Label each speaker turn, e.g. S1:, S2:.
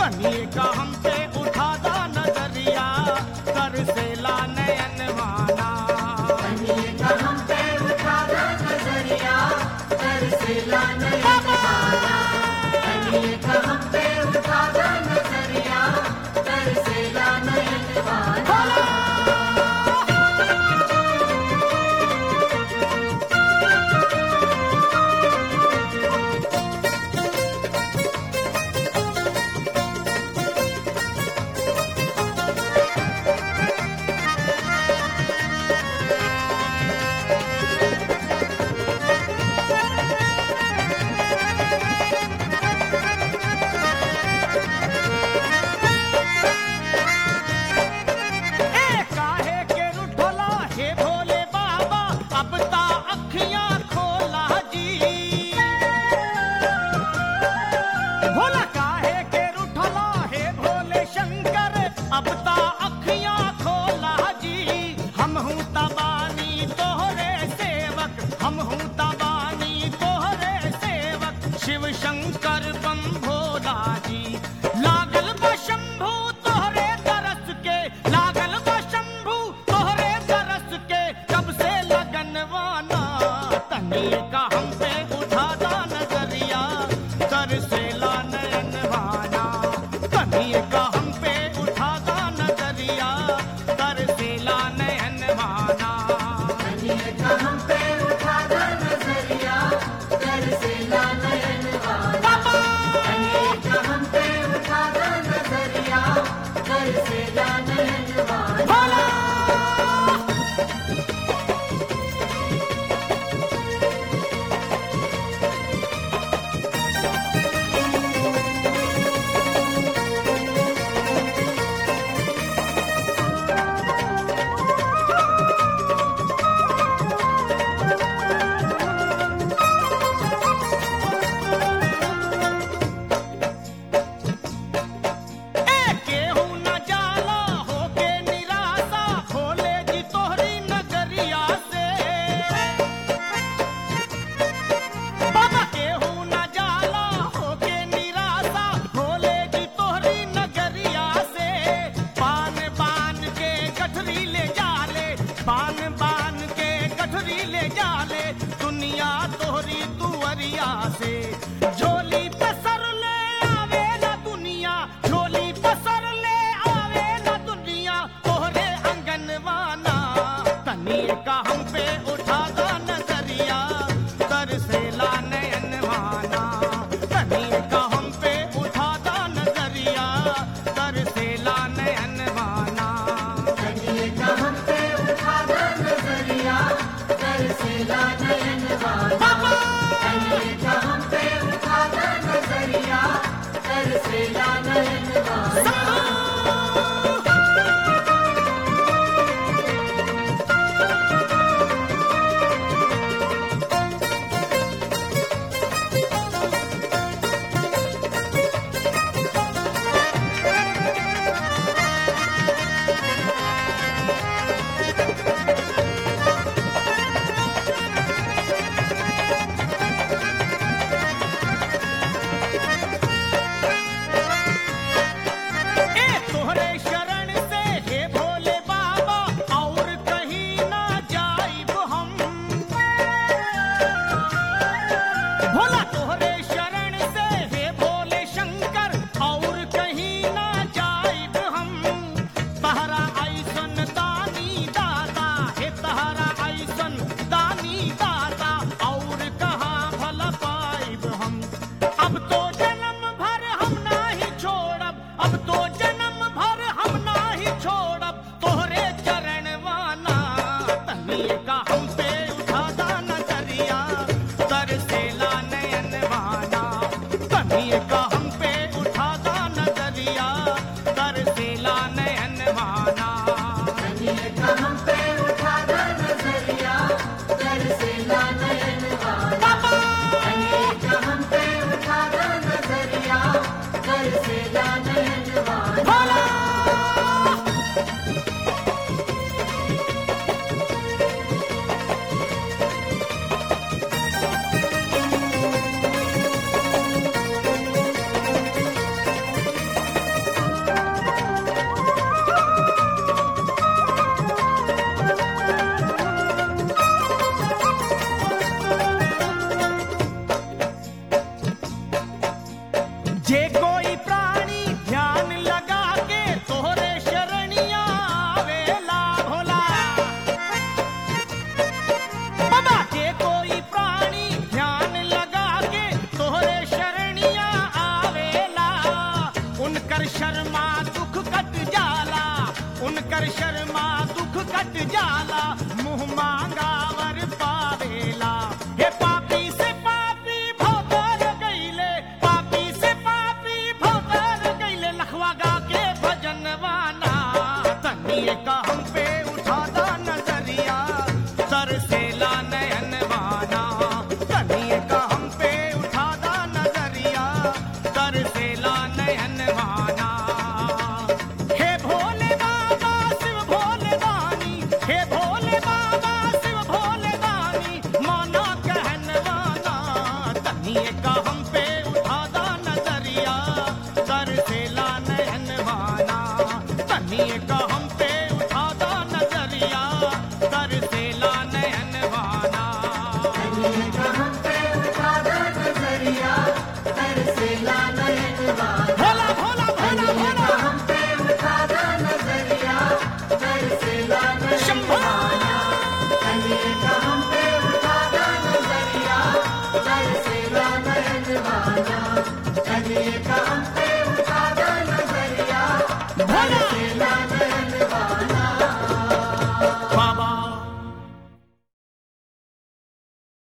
S1: तनिए का हम पे उठा दा नजरिया कर से ला नयन माना
S2: तनिए का हम पे उठा दो नजरिया कर से ला नयन माना तनिए का हम पे उठा दो नजरिया कर से ला नयन माना
S1: ए काहे के रुठला हे भोले बाबा अब ता अखियां खोला जी भोला काहे के रुठला हे भोले शंकर अब ता अखियां खोला जी हम हूँ तबानी तोहरे सेवक हम हूँ तबानी तोहरे सेवक शिव शंकर बम भोला जी लागल बा शंभू तोहरे तरस के लागल बा शंभू तोहरे तरस के कब से लगनवाना तनिए का हम पे उठा दा नजरिया कर से ला नयनवाना तनिए का हम पे उठा दा नजरिया कर से ला नयनवाना
S2: तनिए का हम पे उठा दो नजरिया कर से ला नयन माना तनिए का हम पे उठा दो नजरिया कर से ला नयन माना
S1: ए केहू न जाला होके निराशा खोले जी तोहरी नगरिया से बाबा केहू न जाला होके निराशा खोले जी तोहरी नगरिया से पान बान के गठरी ले जाले पान बान के गठरी ले जाले दुनिया तोहरी तुअरिया से झोली पसर ले आवे ना दुनिया झोली पसर ले आवे ना दुनिया तोहरे अंगनवाना तनिए का हम पे उठा दा नजरिया कर से ला नयनवाना तनिए का हम पे उठा दा नजरिया कर से ला नयनवाना
S2: तनिए का हम पे उठा दो नजरिया कर से ला नयन माना तनिए का हम पे उठा दो नजरिया कर से ला नयन माना
S1: ए तोहरे शरण से हे भोले बाबा और कहीं ना जाइब हम भोला तोहरे शरण से हे भोले शंकर और कहीं ना जाइब हम तहरा ऐसन दानी दाता हे तहरा ऐसन दानी दाता और कहाँ भला पाइब हम अब तो जन्म भर हम नाही छोड़ब अब तो जन्म भर हम नाही छोड़ब तोहरे चरण वाना तनिए का हम पे उठा दा नजरिया कर से ला नयन वाना तनिए का हम पे उठा दा नजरिया कर से ला नयन वाना
S2: तनिए का हम पे उठा दो नजरिया कर से ला नयन माना तनिए का हम पे उठा दो नजरिया कर से ला नयन माना
S1: उनकर शर्मा दुख कट जाला उनकर शर्मा दुख कट जाला मुंह मांगा वर पावेला हे पापी से पापी भोतर गईले पापी से पापी भोतर गईले लखवा गा के भजनवाना तनिए का हम पे उठादा नजरिया तरसेला नयनवाना तनिए का हम पे उठादा नजरिया तरसेला नयनवाना हे भोले बाबा शिव भोले दानी हे भोले बाबा शिव भोले दानी माना कहनवाना तनिए का हम पे उठादा नजरिया तरसेला नयनवाना तनिए का हम पे उठादा नजरिया तरसेला नयनवाना
S2: का हम पे उठा दो नजरिया तरसेला नयन वाला
S1: भोला भोला भोला भोला
S2: हम पे उठा दो नजरिया तरसेला नयन
S1: शंभो
S2: कलिए का हम पे उठा दो नजरिया तरसेला नयन वाला कलिए का